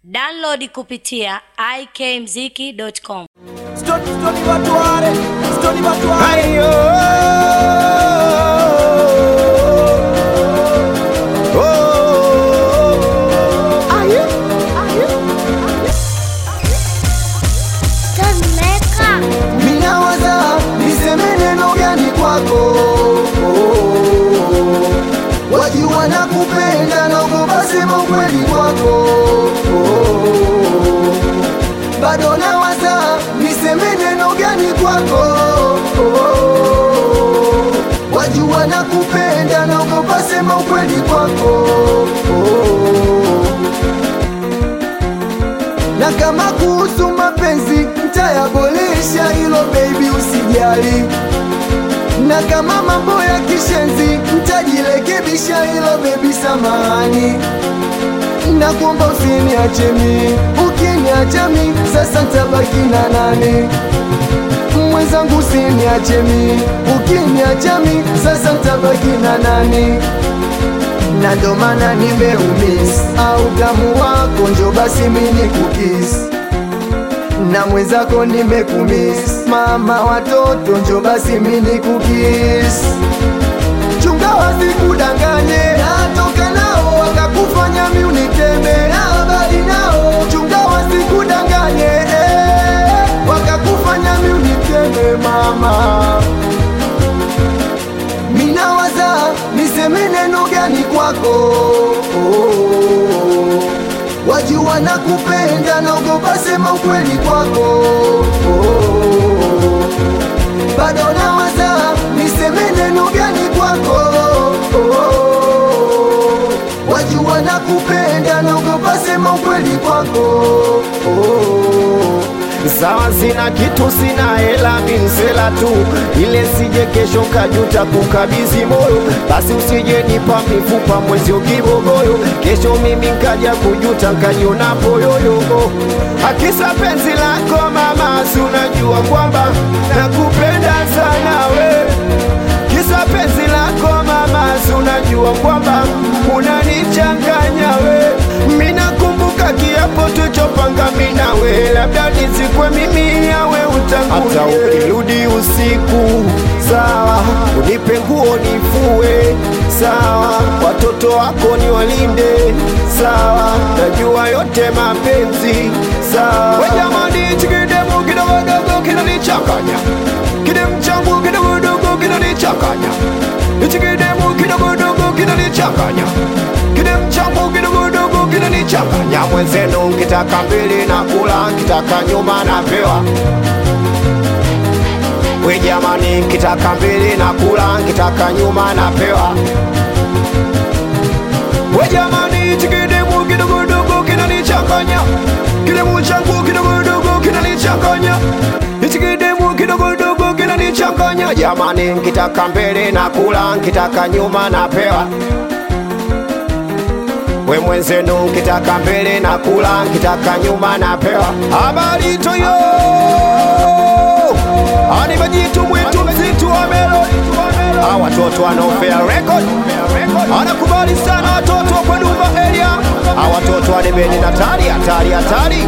Download kupitia ikmziki.com. Stoni stoni watu wale, stoni watu wale. Ayo. Oh. Minawaza niseme neno gani kwako Wajua na kupenda naogopa sema ukweli kwako Bado nawaza niseme neno gani kwako Wajua na kupenda naogopa sema ukweli kwako na kama kuhusu mapenzi ntayaboresha, hilo baby usijali. Na kama mambo ya kishenzi ntajirekebisha, hilo baby samahani. Na kuomba usiniache mi, ukiniacha mi sasa ntabaki na nani? Mwenzangu usiniache mi, ukiniacha mi sasa ntabaki na nani? na ndo maana nimeumis au tamu wako njo basi mini kukis na mwenzako nimekumis mama watoto njo basi mini kukis chunga wasikudanganye natoka nao wakakufanya mi uniteme na habari nao chunga wasikudanganye eh, wakakufanya mi uniteme mama minawaza niseme neno gani kwako wajua na kupenda naogopa sema ukweli kwako bado nawaza niseme neno gani kwako wajua na kupenda naogopa sema ukweli kwako Sawa, sina kitu, sina hela, minsela tu, ile sije kesho kajuta kukabidhi moyo. Basi usije nipa mifupa mwezi kibogoyo, kesho mimi nkaja kujuta nkajiona poyoyo. Akisa penzi lako mama, si unajua kwamba nakupenda sana we kisa penzi lako mama, si unajua kwamba unanichanganya we. Mina kumbuka kiapo tulichopanga mimi na we, labda nizikwe mimi yawe utangulie. Hata ukirudi usiku sawa, unipe nguo nifue sawa, watoto wako ni walinde sawa, najua yote mapenzi sawa. We jamani, chikidemu kidogodogo kinanichanganya kidemu changu kidogodogo kinanichanganya hichi kidemu kidogodogo kinanichanganya kidemu changu kidogodogo kinanichanganya mwenzenu nkitaka mbili na kula nkitaka nyuma napewa we jamani nkitaka mbili na kula nkitaka nyuma napewa we jamani hichi kidemu kidogodogo kinanichanganya kidemu changu kidogodogo kinanichanganya hichi kidemu kidogodogo kinanichanganya jamani nkitaka mbele na kula nkitaka nyuma napewa we mwenzenu nkitaka mbele na kula nkitaka nyuma napewa habari toyo ani majitu mwitu mzitu wa melodi hawa watoto wanaofea record anakubali sana watoto wa Dumba area hawa watoto wa debeni hatari hatari hatari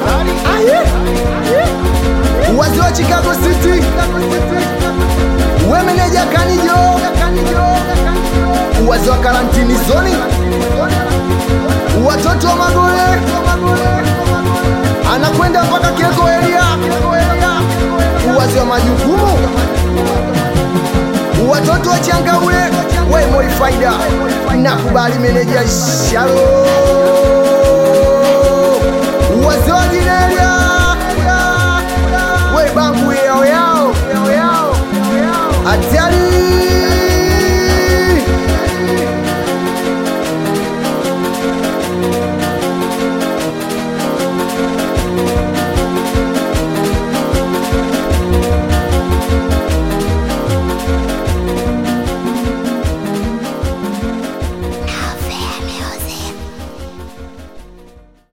wazi wa Chicago City, we meneja Kanijo, wazi wa karantini zoni, watoto wa Magole, anakwenda mpaka Keko area, wazi wa majukumu, watoto wa Changaule, we Moi Faida, nakubali meneja Shalo